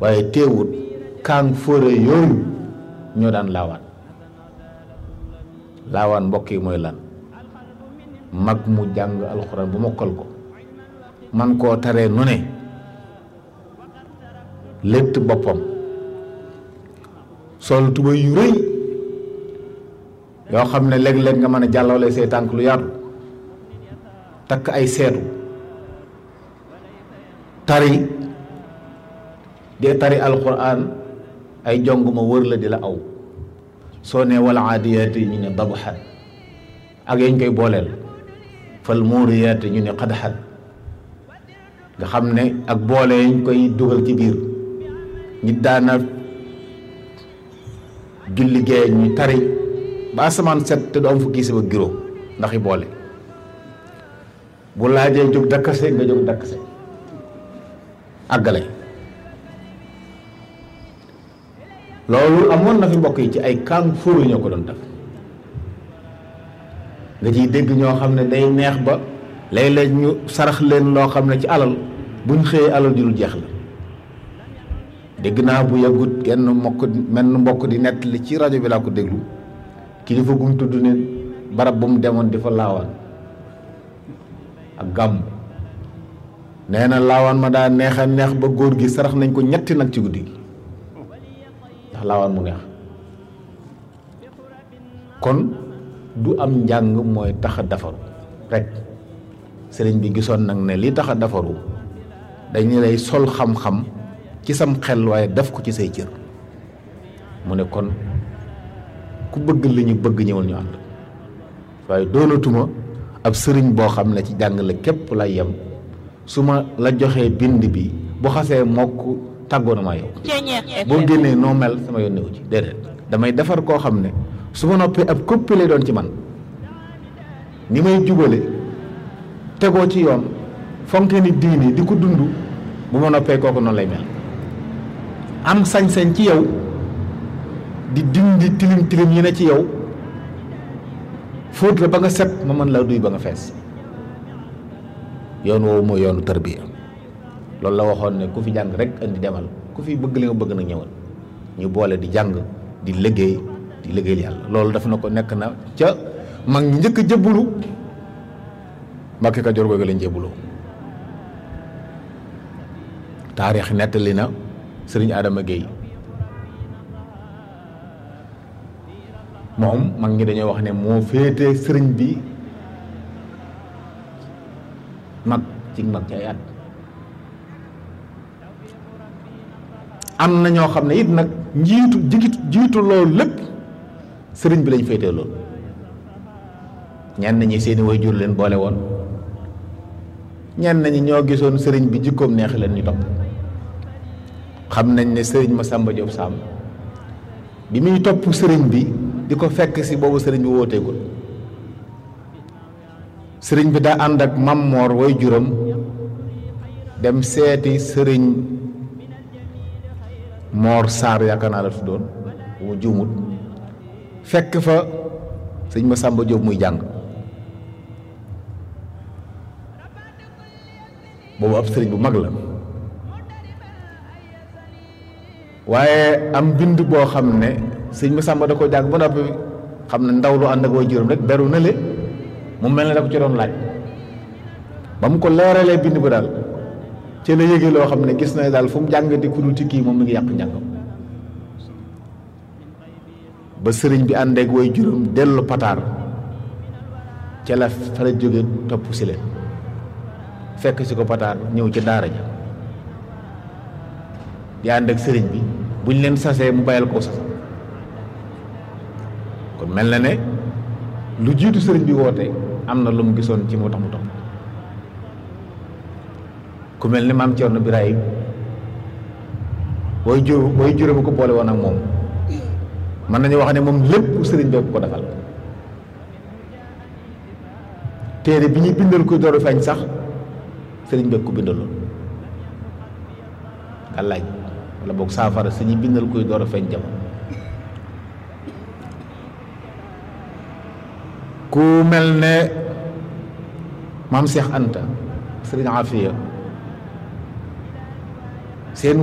waaye teewut kaang fóore yooyu ñoo daan laawaan laawaan mbokk yi mooy lan mag mu jàng alxuraan bu mokkal ko man koo taree nu ne létt boppam sol tuba yu rëy yoo xam ne léeg-léeg nga mën a jàllale say tànk lu yaatu takk ay seetu tari dee tari alxuraan ay jong ma wër la di la aw soo ne wala aadiyaati ñu ne dabaxat ak yañ koy booleel fal muuriyaati ñu ne xadaxat nga xam ne ak boole yañ koy dugal ci biir nit daana julli gee ñu tari ba asamaan set te du am fukki si ba giro ndax i boole bu laajee jóg dakkase nga jóg dakkase àggale loolu amoon na fi mbokk yi ci ay kàng fóoru ñoo ko doon def nga ciy dégg ñoo xam ne day neex ba léeg-léeg ñu sarax leen loo xam ne ci alal buñ xëyee alal ju dul jeex la dégg naa bu yàggut genn mbokk menn mbokk di nettali ci rajo bi laa ko déglu kilifa gum tudd ne barab bu mu demoon di fa laawaan ak gàmm nee na laawaan ma daa neex a neex ba góor gi sarax nañ ko ñetti nag ci guddi gi ndax laawaan mu neex kon du am njàng mooy tax a defaru rek sëriñ bi gisoon nag ne li tax a defaru dañu lay sol xam-xam ci sam xel waaye def ko ci say cër mu ne kon ku bëgg li ñu bëgg ñëwal ñu ànd waaye doonatuma ab sëriñ boo xam ne ci jàngale képp lay yem su ma la joxee bind bi bu xasee mokk tàggoo na maa yow boo génnee noo mel sama yoon newu ci déedéet damay defar koo xam ne su ma noppee ab coppi lay doon ci man ni may jubale tegoo ci yoon fonke ni diini di ko dund bu ma noppee kooku noonu lay mel am sañ-sañ ci yow di dindi tilim tilim yi ne ci yow fóot la ba nga set ma mën laa duy ba nga fees yoon woowu mooy yoonu tarbiya loolu la waxoon ne ku fi jàng rek indi demal ku fi bëgg li nga bëgg nag ñëwal ñu boole di jàng di liggéey di liggéeyal yàlla loolu daf na ko nekk na ca mag ñi njëkk a jëbbulu Mbàkke Kajoor googu lañ jëbbuloo taarix nettali na sëriñ Adama Guèye moom mag ñi dañoo wax ne moo féete sëriñ bi mag ci mag ci ay at am na ñoo xam ne it nag njiitu jigitu jiitu loolu lépp sëriñ bi lañ féetee loolu ñenn ñi seeni way jur leen boole woon ñenn ñi ñoo gisoon sëriñ bi jikkoom neex leen ñu topp xam nañ ne sëriñ Masamba Diop Sam bi muy topp sëriñ bi di ko fekk si boobu sëriñ bi wooteegul sëriñ bi daa ànd ak mammoor way juram dem seeti sëriñ moor saar yaakaar naa la tuddoon bu mu juumut fekk fa sëriñ Masamba Diop muy jàng boobu ab sëriñ bu mag la waaye am bind boo xam ne sëñ Masamba da ko jàng ba noppi xam ne ndaw lu ànd ak way juróom rek beru na le mu mel ne da ko ci doon laaj ba mu ko leeralee bind ba daal ci la yëgee loo xam ne gis na daal fu mu jàngati ku dul ci kii moom mi ngi yàq njàngam ba sëriñ bi ànd ak way juróom dellu pataar ca la fa la jóge topp si leen fekk si ko pataar ñëw ci daara ja di ànd ak sëriñ bi buñ leen sasee mu bàyyil koo sasam kon mel na ne lu jiitu sëriñ bi woote am na lu mu gisoon ci moo tax mu topp ku mel ni maam Cerno Birahim booy jur booy jure bu ko boole woon ak moom mën nañu wax ne moom lépp sëriñ bi ko defal téere bi ñuy bindal kuy dooru feeñ sax sëriñ bi ko bindaloon gàllaaj wala boog saafara si ñuy bindal kuy door a feeñ jamono ku mel ne maam Cheikh Anta sëriñ Afiya